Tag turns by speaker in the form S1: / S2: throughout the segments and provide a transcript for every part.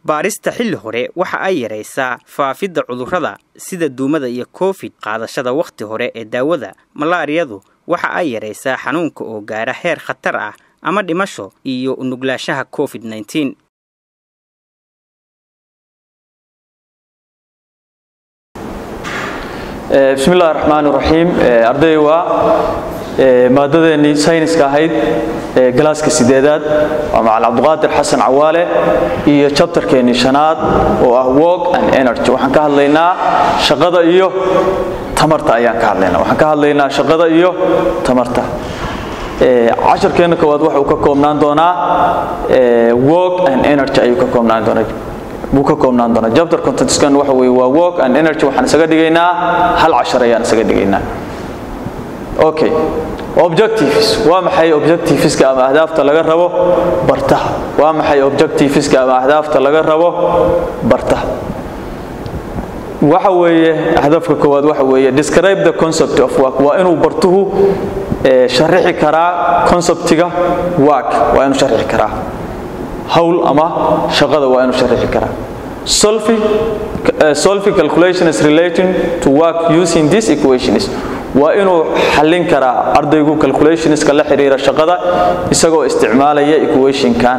S1: baarista xilli hore waxa ay yaraysaa faafidda cudurrada sida duumada iyo covid qaadashada wakhti hore ee daawada malaariyadu waxa ay yaraysaa xanuunka oo gaara heer khatar ah ama dhimasho iyo unuglaanshaha covid nneteen
S2: bismi illahi raxmaan raxiim arday waa maadadeennii sayniska ahayd galaaska sideedaad waa macal cabduqaadir xasan cawaale iyo jabtarkeennii shanaad oo ah work and energy waxaan ka hadlaynaa shaqada iyo tamarta ayaan ka hadlaynaa waxaan ka hadlaynaa shaqada iyo tamarta casharkeenna koowaad waxa uu ka koobnaan doonaa work and energy ayuu ka koobnaan doonaa buu ka koobnaan doonaa chapter contentskan waxa weeye waa work and energy waxaan isaga dhigaynaa hal cashar ayaan isaga dhigaynaa okay objectives waa maxay objectiveska ama ahdaafta laga rabo bartaha waa maxay objectiveska ama ahdaafta laga rabo bartaha waxa weeye hadafka koowaad waxa weeye describe the concept of work waa inuu bartuhu sharixi karaa conceptiga work waa inuu sharixi karaa hawl ama shaqada waa inuu sharixi karaa solving uh, solving calculations relating to work using these equations waa inuu xallin karaa ardaygu calculationska la xiriira shaqada isagoo isticmaalaya equationkan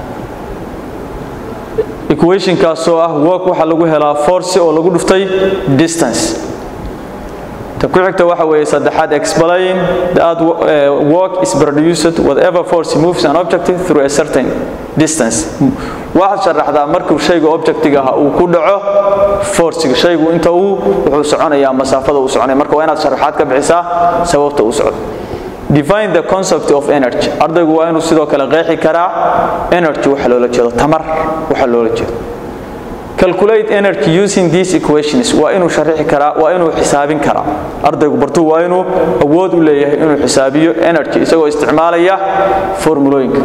S2: equationkaasoo ah work waxaa lagu helaa force oo lagu dhuftay distance ta ku xigta waxa weeye saddexaad explain that uh, work is produced whatever force moves an object through a certain distance waxaad sharaxdaa markuu shayga objectiga ah uu ku dhaco forciga shaygu inta uu wuxuu soconayaa masaafada uu soconaya marka waa inaad sharaxaad ka bixisaa sababta uu socdo define the concept of energy ardaygu waa inuu sidoo kale qeexi karaa energy waxa loola jeedo tamar waxa loola jeedo calculate energy using these equations waa inuu sharixi karaa waa inuu xisaabin karaa ardaygu bartuu waa inuu awood u leeyahay inuu xisaabiyo energy isagoo isticmaalaya formulooyinka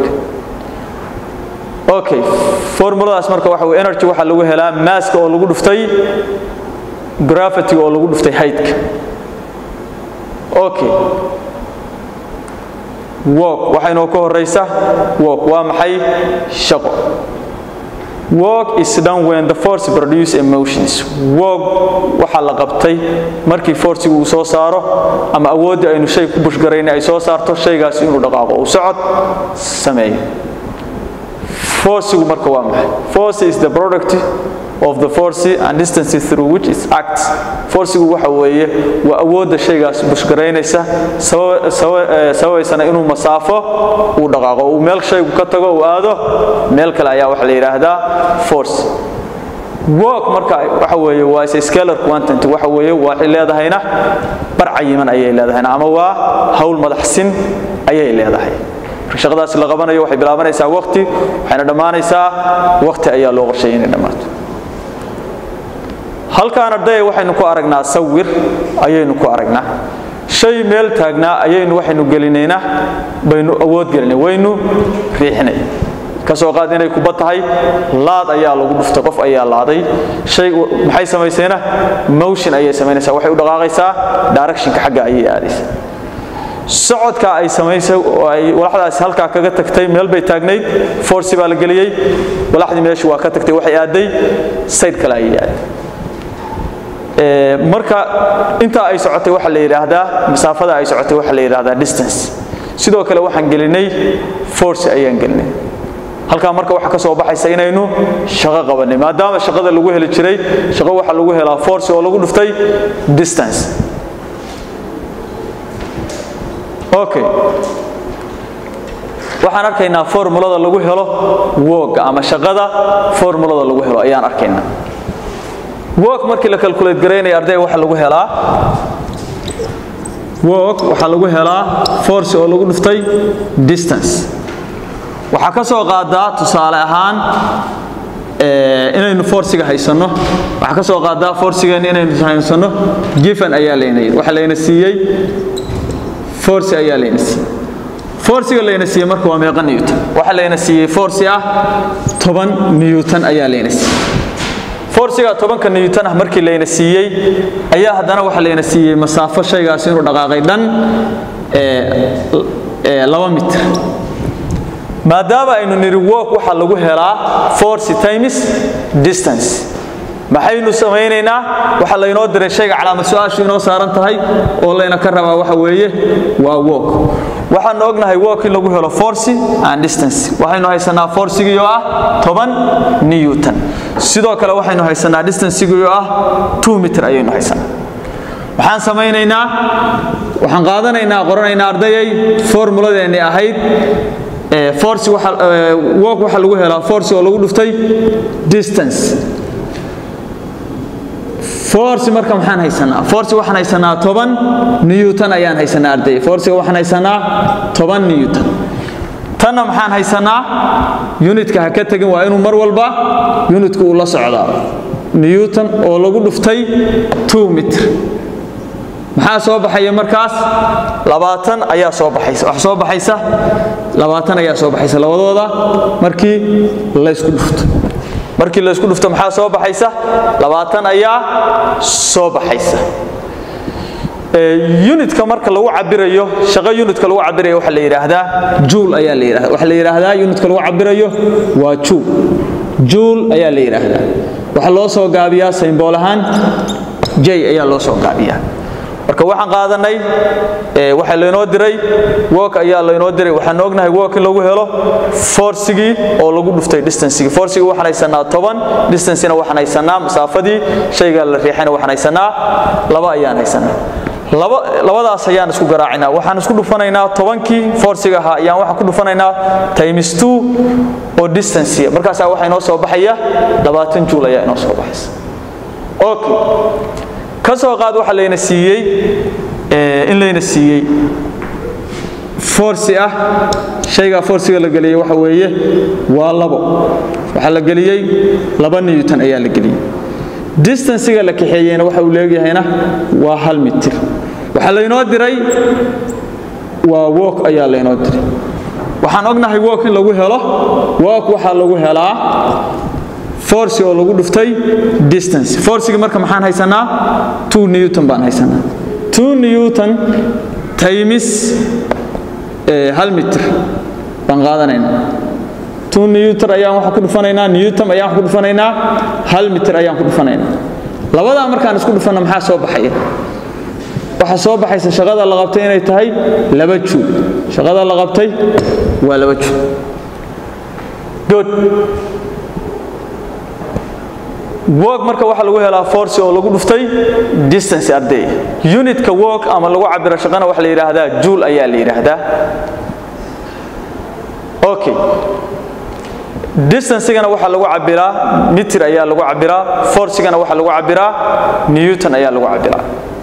S2: okay formuladaas marka waxa weye energy waxaa lagu helaa maaska oo lagu dhuftay gravity oo lagu dhuftay heightka okay work waxaa inoo ka horeysa work waa maxay shaqo work is done when the force produce emotions work waxaa la qabtay markii forcigu uu soo saaro ama awooddii aynu shay ku bushgarayna ay soo saarto shaygaasi inuu dhaqaaqo uu socod sameeyo forcigu marka waa maxay force is the product of the force and distance through which it acts forcigu waxa weeye waa awoodda shaygaas bushgaraynaysa sababaysana inuu masaafo uu dhaqaaqo uu meel shaygu ka tago uu aado meel kale ayaa waxa la yidhaahdaa force work marka waxa weeye waa is scalar quantity waxa weeye waxay leedahayna bar cayiman ayay leedahayna ama waa hawl madaxsin ayay leedahay shaqadaas la qabanayo waxay bilaabanaysaa waqti waxayna dhammaanaysaa waqti ayaa loo qorsheeyay inay dhammaato halkaan ardaya waxaynu ku aragnaa sawir ayaynu ku aragnaa shay meel taagnaa ayaynu waxaynu gelinaynaa baynu awood gelinay waynu riixinay kasoo qaad inay kuba tahay laad ayaa lagu dhuftay qof ayaa laaday shay maxay samaysayna motion ayay samaynaysaa waxay u dhaqaaqaysaa directionka xagga ayay aadaysaa socodka ay samaysay oo ay walaxdaasi halkaa kaga tagtay meel bay taagnayd force baa la geliyey walaxdii meeshu waa ka tagtay waxay aaday side kale ayay aaday marka intaa ay socotay waxa la yidhaahdaa masaafada ay socotay waxa la yidhaahdaa distance sidoo kale waxaan gelinay force ayaan gelinay halkaa marka waxaa ka soo baxaysa inaynu shaqo qabanay maadaama shaqada lagu heli jiray shaqo waxaa lagu helaa force oo lagu dhuftay distance okay waxaan arkaynaa formulada lagu helo woga ama shaqada formulada lagu helo ayaan arkaynaa work markii la calculate garaynaya ardayga waxa lagu helaa work waxaa lagu helaa force oo lagu dhuftay distance waxaa ka soo qaadaa tusaale ahaan inaynu forciga haysanno waxaa ka soo qaadaa forcigeenna inaynu haysanno given ayaa layna yidhi waxa layna siiyey force ayaa layna siiyey forciga layna siiyey marka waa meeqa newton waxa layna siiyey force ah toban newton ayaa layna siiyey forciga tobanka newton ah markii layna siiyey ayaa haddana waxa layna siiyey masaafo shaygaas inuu dhaqaaqay dhan laba mitir maadaama aynu nidhi work waxaa lagu helaa force times distance maxaynu samaynaynaa waxaa laynoo diray shayga calaamad su-aashu inoo saaran tahay oo layna ka rabaa waxa weeye waa work waxaanu ognahay work in lagu helo force and distance waxaynu haysanaa forcigii oo ah toban newton sidoo kale waxaynu haysanaa distancigii oo ah two meter ayaynu haysanaa waxaan samaynaynaa waxaan qaadanaynaa qoranaynaa ardayay formuladeennii ahayd force waxa work waxa lagu helaa force oo lagu dhuftay distance force marka maxaan haysanaa force waxaan haysanaa toban newton ayaan haysanaa arday forcega waxaan haysanaa toban newton tanna maxaan haysanaa unitka ha ka tegin waa inuu mar walba unitka uu la socdaa newton oo lagu dhuftay two mitr maxaa soo baxaya markaas labaatan ayaa soo baxaysa wax soo baxaysa labaatan ayaa soo baxaysa labadooda markii laysku dhufto markii laysku dhufto maxaa soo baxaysa labaatan ayaa soo baxaysa unitka marka lagu cabirayo shaqo unitka lagu cabirayo waxaa la yidhaahdaa juul ayaa la yidhahda waxaa la yidhaahdaa unitka lagu cabirayo waa juul juul ayaa la yidhaahdaa waxaa loo soo gaabiyaa saymbool ahaan j ayaa loo soo gaabiyaa marka waxaan qaadanay waxaa laynoo diray work ayaa laynoo diray waxaan ognahay work in lagu helo forcigii oo lagu dhuftay distancigii forcigii waxaan haysanaa toban distancina waxaan haysanaa masaafadii shayga la riixayna waxaan haysanaa laba ayaan haysanaa labadaas ayaan isku garaacinaa waxaan isku dhufanaynaa tobankii forciga ahaa ayaan waxaan ku dhufanaynaa times two oo distancea markaasaa waxaa inoo soo baxaya labaatan juul ayaa inoo soo baxaysa okay ka soo qaad waxa layna siiyey in layna siiyey forci ah shaygaa forciga la geliyey waxa weeye waa labo waxaa la geliyey laba newton ayaa la geliyey distanciga la kaxeeyeyna waxa uu leegyahayna waa hal mitir waxaa laynoo diray waa work ayaa laynoo diray waxaan ognahay work in lagu helo work waxaa lagu helaa force oo lagu dhuftay distance forcigi marka maxaan haysanaa two newton baan haysanaa two newton times hal mitir baan qaadanaynaa two newton ayaan waxaan ku dhufanaynaa newton ayaan waxaan ku dhufanaynaa hal mitir ayaan ku dhufanaynaa labadaa markaan isku dhufanna maxaa soo baxaya waxaa soo baxaysa shaqada la qabtay inay tahay laba juul shaqada la qabtay waa laba juul good work marka waxaa lagu helaa force oo lagu dhuftay distance arday unitka work ama lagu cabiro shaqana waxa la yidhaahdaa juul ayaa la yidhaahdaa okay distancegana waxaa lagu cabiraa mitir ayaa lagu cabiraa forcigana waxaa lagu cabiraa newton ayaa lagu cabiraa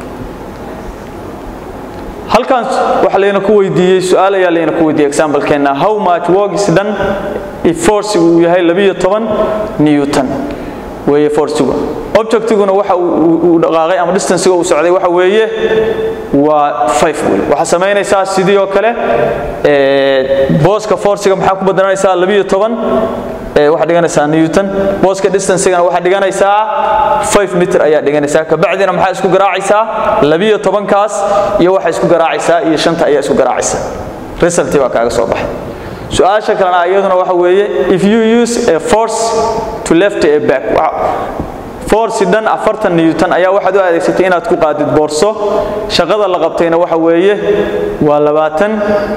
S2: halkan waxa layna ku weydiiyey su-aal ayaa layna ku weydiiyey example-keena how much work is done if forcigu uu yahay labiyo toban newton weeye forcigu objectiguna waxa uu dhaqaaqay ama distancega uu socday waxa weeye waa five wey waxaa samaynaysaa sidii oo kale booska forciga maxaa ku badananaysaa labiyo toban waxaa dhiganaysaa newton booska distancegana waxaa dhiganaysaa five meter ayaa dhiganaysaa kabacdina maxaa isku garaacaysaa labiyo tobankaas iyo waxaa isku garaacaysaa iyo shanta ayaa isku garaacaysaa resulti baa kaaga soo baxay su-aasha kalena iyaduna waxa weeye if you use a force to left a back force dhan afartan newton ayaa waxaad u adeegsatay inaad ku qaadid boorso shaqada la qabtayna waxa weeye waa labaatan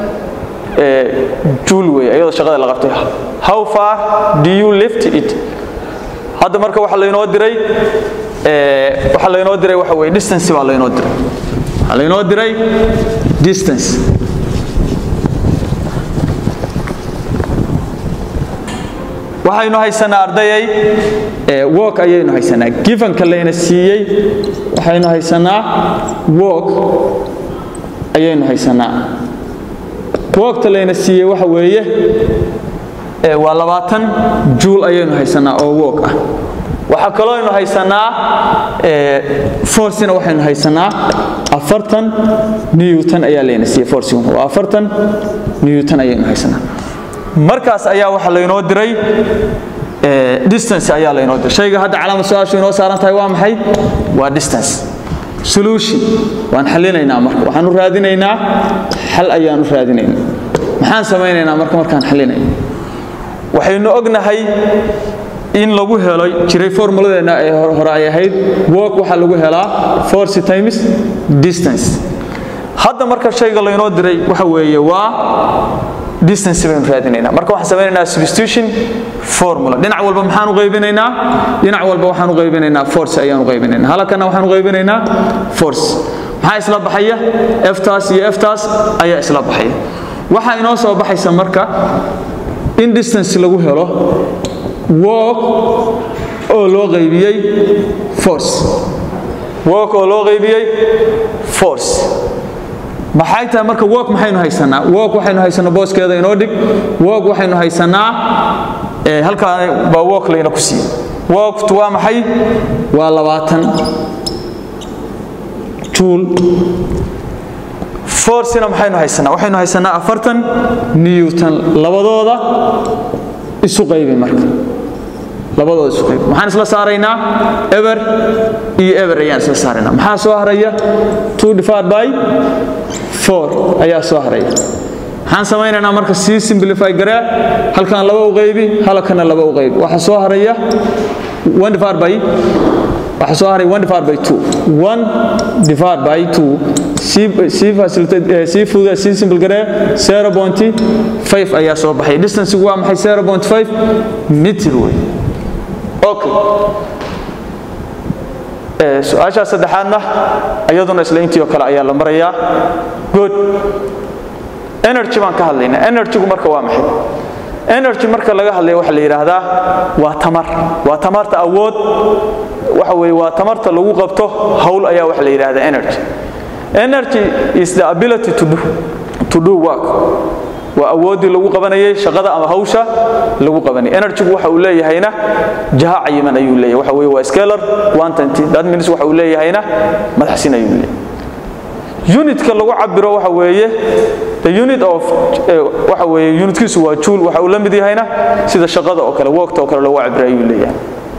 S2: juul weeye iyadoo shaqada la qabtay how far do you lift it hadda marka waxa laynoo diray waxa laynoo diray waxa weeye distance baa laynoo diray waxaa laynoo diray distance waxaynu haysanaa ardayay work ayaynu haysanaa gifanka layna siiyey waxaynu haysanaa work ayaynu haysanaa workta layna siiyey waxa weeye waa labaatan juul ayaynu haysanaa oo work ah waxaa kaloo aynu haysanaa forcina waxaynu haysanaa afartan newton ayaa layna siiyey forciguna waa afartan newton ayaynu haysanaa markaas ayaa waxa laynoo diray distance ayaa laynoo diray shayga hadda calaamad su-aashu inoo saaran tahay waa maxay waa distance solution waan xallinaynaa marka waxaan u raadinaynaa xal ayaan u raadinaynaa maxaan samaynaynaa marka markaan xallinay waxaynu ognahay in lagu helo jiray formuladeena ee hore ay ahayd work waxaa lagu helaa force times distance hadda marka shayga laynoo diray waxa weeye waa distance baynu raadinaynaa marka waxaan samaynaynaa substitution formula dhinac walba maxaan u qaybinaynaa dhinac walba waxaan u qaybinaynaa force ayaan u qaybinaynaa halkana waxaan u qaybinaynaa force maxaa isla baxaya eftaas iyo eftaas ayaa isla baxaya waxaa inoo soo baxaysa marka in distance lagu helo work oo loo qaybiyey force work oo loo qaybiyey force maxay tahay marka work maxaynu haysanaa work waxaynu haysanaa booskeeda inoo dhig work waxaynu haysanaa halkaa baa work layna ku siiyey worktu waa maxay waa labaatan juul forcena maxaynu haysanaa waxaynu haysanaa afartan newton labadooda isu qaybi marka labadooda isu qaybi maxaan isla saaraynaa eber iyo eber ayaan isla saaraynaa maxaa soo haraya two divided by four ayaa soo haraya maxaan samaynaynaa marka sii simplify garee halkan laba u qaybi halkana laba u qaybi waxaa soo haraya one divided by waxaa soo haray one divided by two one divided by two sii sii facilitate sii fududa sii simple garee zero point five ayaa soo baxay distance waa maxay zero point five meter wey okay su-aashaa saddexaadna iyaduna isla intii oo kale ayaa la marayaa good energy baan ka hadlaynaa energygu marka waa maxay energy marka laga hadlaya waxa la yidhaahdaa waa tamar waa tamarta awood waxa weeye waa tamarta lagu qabto hawl ayaa waxa la yidhaahdaa energy energy is the ability to do, to do work waa awooddii lagu qabanayay shaqada ama hawsha lagu qabanayay energygu waxa uu leeyahayna jaha cayiman ayuu leeyahay waxa weeye waa scalar quantity that means waxa uu leeyahayna madaxsin ayuu leeyahay unitka lagu cabiro waxa weeye the unit of waxa weeye unitkiisu waa joule waxa uu la mid yahayna sida shaqada oo kale workta oo kale lagu cabiro ayuu leeyahay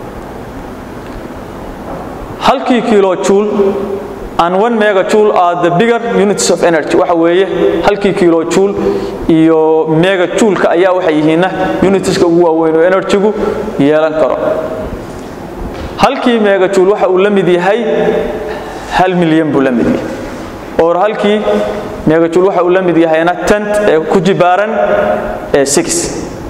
S2: halkii kilo joule and one mega joule are the bigger units of energy waxa weeye halkii kilo joule iyo mega jouleka ayaa waxay yihiinna unitska ugu waaweyn oo energygu yeelan karo halkii mega joule waxa uu la mid yahay hal milyan buu la mid yahay or halkii mega joule waxa uu la mid yahayna tent ee ku jibaaran ee six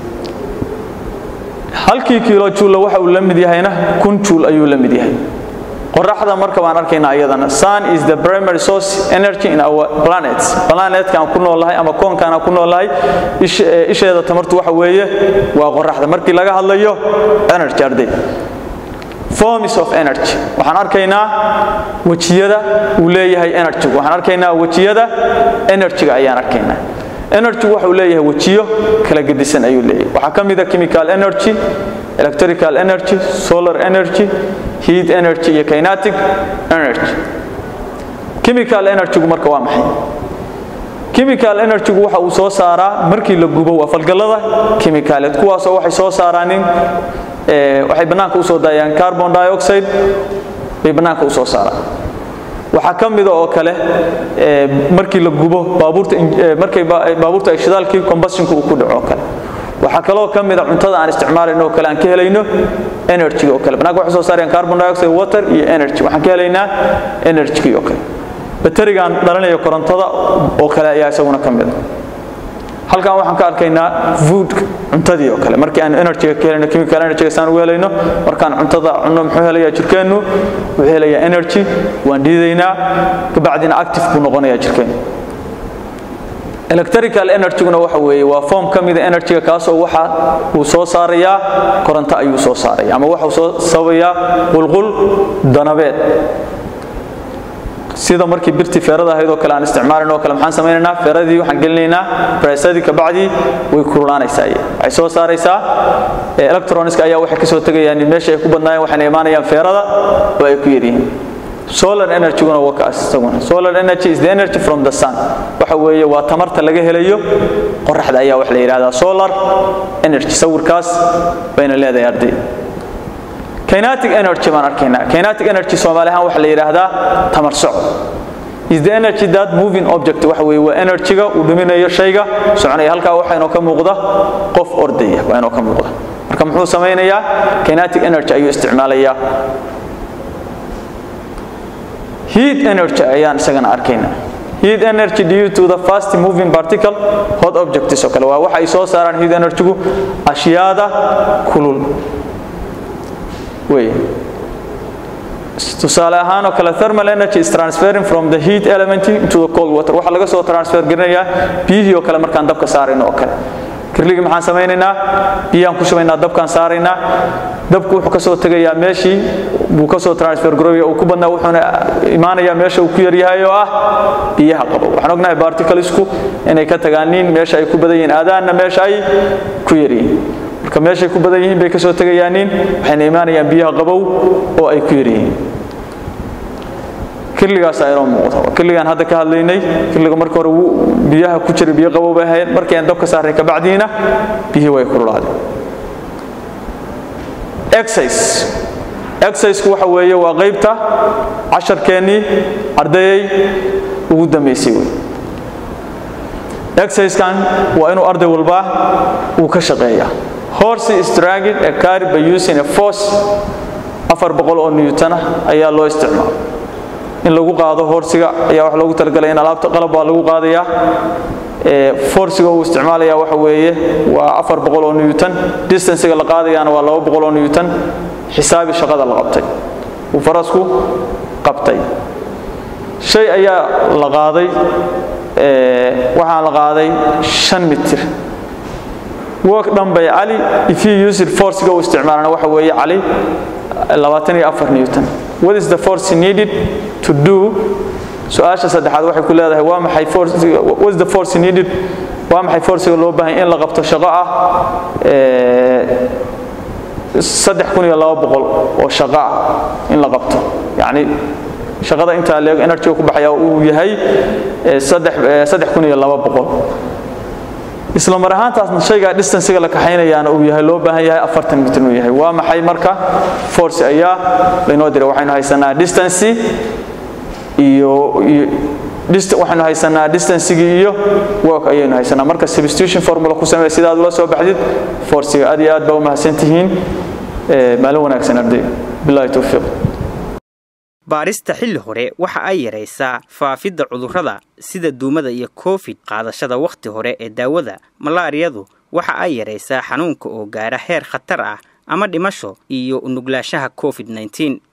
S2: halkii kilo joule waxa uu la mid yahayna kun joule ayuu la mid yahay qoraxda marka baan arkaynaa iyadana sun is the primary source energy in our planets planetkan ku noolahay ama koonkan ku noolahay isheeda tamartu waxa weeye waa qoraxda markii laga hadlayo energy arday forms of energy waxaan arkaynaa wajiyada uu leeyahay energy waxaan arkaynaa wajiyada energy-ga ayaan arkaynaa energy waxa uu leeyahay wajiyo kala gedisan ayuu leeyahay waxaa ka mid a chemical energy electrical energy solar energy heat energy iyo kinetic energy chemical energy-gu marka waa maxay chemical energy-gu waxa uu soo saaraa markii la gubo waa falgallada chemicaleed kuwaasoo waxay soo saaraanin waxay bannaanka u soo daayaan carbon dioxide bay bannaanka u soo saaraan waxaa ka mida oo kale markii la gubo baabuurta markay baabuurta ay shidaalkii combustionka uu ku dhaco oo kale waxaa kaloo ka mida cuntada aan isticmaalayno oo kale aan ka helayno energy oo kale bannaanka waxay soo saarayaan carbon dioxide water iyo energy waxaan ka helaynaa energy oo kale baterigaan dhalanayo korontada oo kale ayaa isaguna ka mida halkan waxaan ka arkaynaa food cuntadii oo kale markii aan energy ka helayno chemical energy saan ugu helayno markaan cuntada cunno muxuu helayaa jirkeennu wuxuu helayaa energy waan dhiidaynaa kabacdina active buu noqonayaa jirkeennu electrical energy-guna waxa weeye waa form ka mida energy-ga kaasoo waxa uu soo saarayaa koronto ayuu soo saaraya ama waxa uu soo sabayaa qulqul danabeed sida markii birtii feerada ahayd oo kale aan isticmaalin oo kale maxaan samaynaynaa feeradii waxaan gelinaynaa braysadii kabacdii way kululaanaysaa waxay soo saaraysaa electroniska ayaa waxay kasoo tegayaan meesha ay ku badnaayeen waxayna imaanayaan feerada oo ay ku yaryihiin solar energy-guna waa kaas isaguna solar energy is the energy from the sun waxa weeye waa tamarta laga helayo qoraxda ayaa wax la yidhahdaa solar energy sawirkaas bayna leedahay arday kinetic energy baan arkaynaa kinetic energy soomaali ahaan waxa la yidhaahdaa tamar socod is the energy that moving object waxa weeye waa energyga uu dhuminayo shayga soconaya halkaa waxaa inoo ka muuqda qof ordaya waa inoo ka muuqda marka muxuu samaynayaa kinetic energy ayuu isticmaalayaa heat energy ayaan isagana arkaynaa heat energy due to the fast moving particle hot objects oo kale waa waxa ay soo saaraan heat energy-gu ashyaada kulul wey tusaale ahaan oo kale thermal energy is transferring from the heat element into the cold water waxaa laga soo transfer garinayaa biyihii oo kale markaan dabka saarayno oo kale kirligii maxaan samaynaynaa biyaan ku shubaynaa dabkaan saaraynaa dabku wuxuu ka soo tegayaa meeshii buu ka soo transfer garooya uu ku badnaa wuxuuna imaanayaa meesha uu ku yaryahay oo ah biyaha qabo waxaan ognahay barticlesku inay ka tagaaniin meesha ay ku badan yihiin aadaanna meesha ay ku yaryihiin marka meeshay ku badan yihiin bay ka soo tegayaaniin waxayna imaanayaan biyaha qabow oo ay ku yaryihiin kirligaasaa inoo muuqda kirligaan hadda ka hadlaynay kirliga marka hore biyaha ku jira biyo qabow bay ahayd markii aan dabka saaray kabacdiina biyihii way kululaadeen exercise exerciseku waxa weeye waa qaybta casharkeennii ardayay ugu dambaysay wey exercisekan waa inuu arday walba uu ka shaqeeyaa horse is dragging a car by using a force afar boqol oo newton ah ayaa loo isticmaala in lagu qaado horsiga ayaa wax loogu talagalay in alaabta qalab baa lagu qaadayaa forsiga uu isticmaalaya waxa weeye waa afar boqol oo newton distancega la qaadayaana waa laba boqol oo newton xisaabi shaqada la qabtay uu farasku qabtay shay ayaa la qaaday waxaa la qaaday shan mitir work dhan bay cali if you use it forciga uu isticmaalana waxa weeye cali labaatan iyo afar newton what is the force needed to do su-aasha saddexaad waxay ku leedahay waa maxay what is the force needed waa maxay forciga loo baahan in la qabto shaqo ah saddex kun iyo laba boqol oo shaqo ah in la qabto yacni shaqada intaa leeg energy ku baxaya uu yahay saddex kun iyo laba boqol isla mar ahaantaasna shaygaa distancega la kaxaynayaana uu yahay loo baahan yahay afartan mitir uu yahay waa maxay marka force ayaa laynoo diray waxaynu haysanaa distance iyo waxaynu haysanaa distancegii iyo work ayaynu haysanaa marka substitution formula ku samee sidaad ula soo baxdid forciga aad iyo aad baa u mahadsan tihiin maalin wanaagsan arday bilahi towfiiq
S1: baarista xilli hore waxa ay yaraysaa faafidda cudurrada sida duumada iyo covid qaadashada wakhti hore ee daawada malaariyadu waxa ay yaraysaa xanuunka oo gaara heer khatar ah ama dhimasho iyo unuglaanshaha covid-19